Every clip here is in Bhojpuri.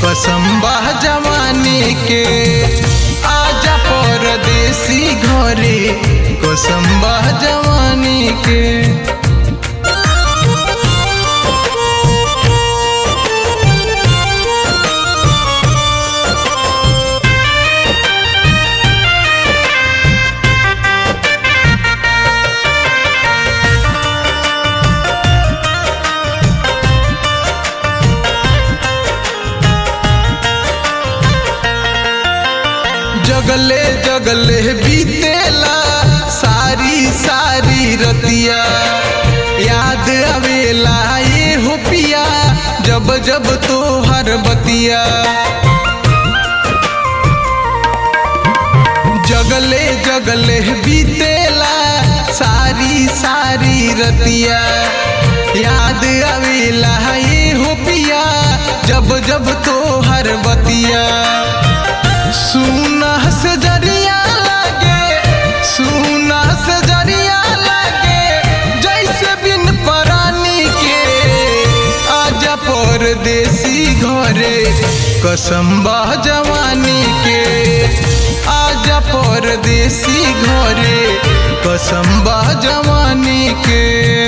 कसम्बा जवानी के आजा परदेसी घरे कसम्बा जवानी के जगले जगले बीतेला सारी सारी रतिया याद आवेला ये हो पिया जब जब तो हर बतिया जगले जगले बीतेला सारी सारी रतिया याद आवेला ये हो पिया जब जब तो हर बतिया सुना से जरिया लागे सुना से जरिया लागे जैसे बिन परानी के आजा परदेसी घरे कसम्बा जवानी के आजा परदेसी घरे कसम्बा जवानी के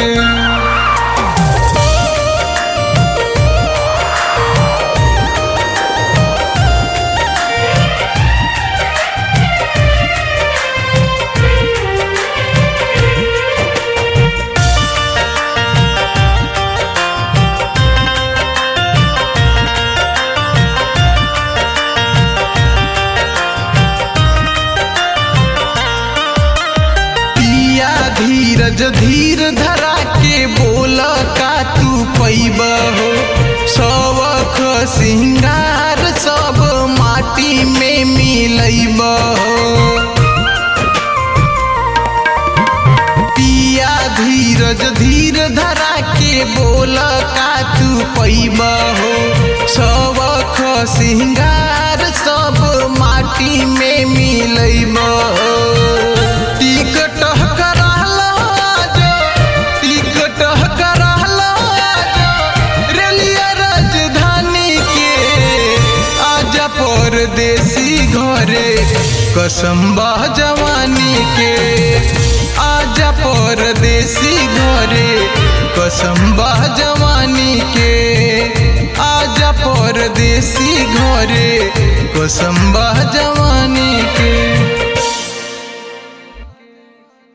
पिया धीरज धीर धरा के बोल का तू पैब हो सबक सिंगार सब माटी में मिलैब हो पिया धीरज धीर धरा के बोल का तू पैब हो सबक सिंगार सब माटी में मिलैब हो टिकट कराला जो टिकट कराला जो रेलिया राजधानी के आजा परदेसी घरे कसम्बा जवानी के आजा परदेसी घरे कसम्बा जवानी के आजा परदेसी घरे कसम्बा जवानी के